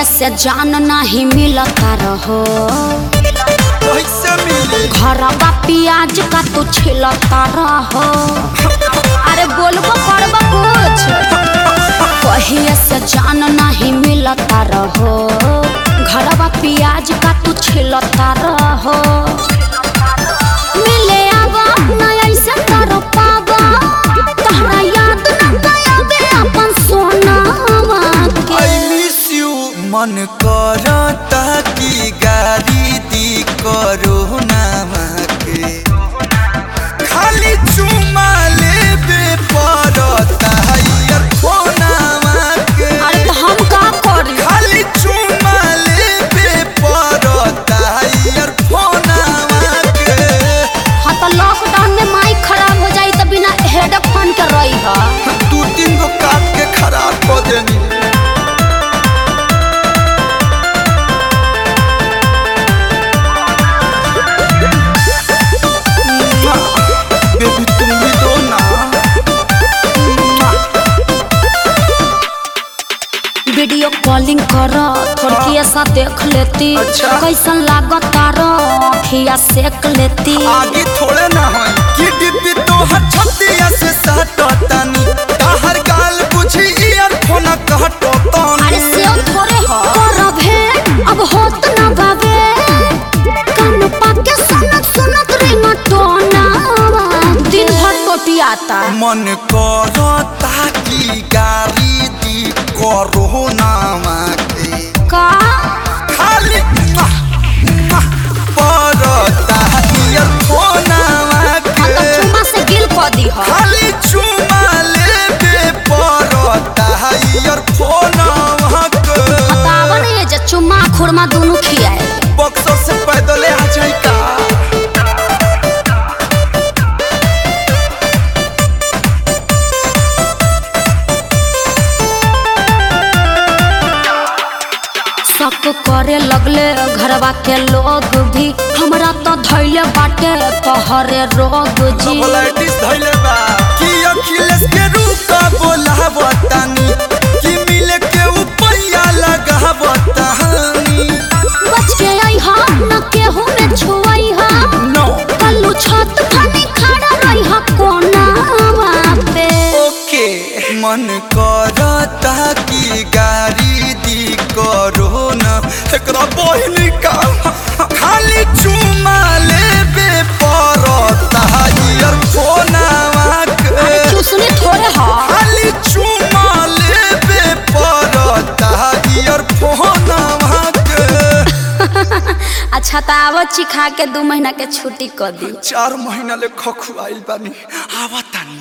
से जान नहीं मिलता रहो कैसे मिली घरवा प्याज का तू छिलता रहो अरे बोलबो करबो कुछ कहिए से जान नहीं मिलता रहो घरवा प्याज का तू छिलता रहो मिले आवा ना ऐसे तर पावा तहरा याद न आवे अपन सोनावा के आई मिस यू मन करता कि गाड़ी दी करो नामा के खाली चुमा लेबे पड़ता यार फोनामा के अरे तो हम का करी खाली चुमा लेबे पड़ता यार फोनामा के हाँ तो लॉकडाउन में माइक खराब हो जाई तो बिना हेडफोन के रही है दू तीन गो काट के खराब कर देनी बेबी तुम भी दो ना वीडियो कॉलिंग कर थोड़ी ऐसा देख लेती अच्छा। कैसन लागत तारो खिया सेक लेती आगे थोड़े ना हो कि डिब्बी तो हर छतिया से सटतानी ताहर गाल बुझी ईयरफोन कहतो अरे तानी से थोड़े हो करब है अब होत ना बाबे कान पाके सुनत सुनत रिंगटोना दिन भर टोटियाता मन करता कि गाड़ी दी करो नामा के का खाली मुआ, मुआ, पड़ता ईयरफोनवा हाँ तो के चुमा से गिल कर दी हो खाली चुमा लेबे पड़ता ईयरफोनवा के बतावन ये जे चुम्मा खुरमा दोनों खियाए बक्सर से पैदल आ जाई का शक करे लगले घरवा के लोग भी हमरा तो धैले बाटे तोहरे रोग जी सबलाइटिस धइले बा कि अखिलेश के रूका बोलावतानी कि मिले के उपैया लगावतानी बच के आई हा न केहू में छुआई हा नो कल्लू छत फनी खड़ा रही हा कोना पे ओके मन करता कि गाड़ी दी करो ना एकरा बहिन का खाली चुमा लेबे पड़ता ईयरफोनवा के अरे चूसनी थोड़े हा खाली चुमा लेबे पड़ता ईयरफोनवा के अच्छा तो आवो चिखा के दू महीना के छुट्टी कर दी चार महीना ले खखुआइल बानी आवतानी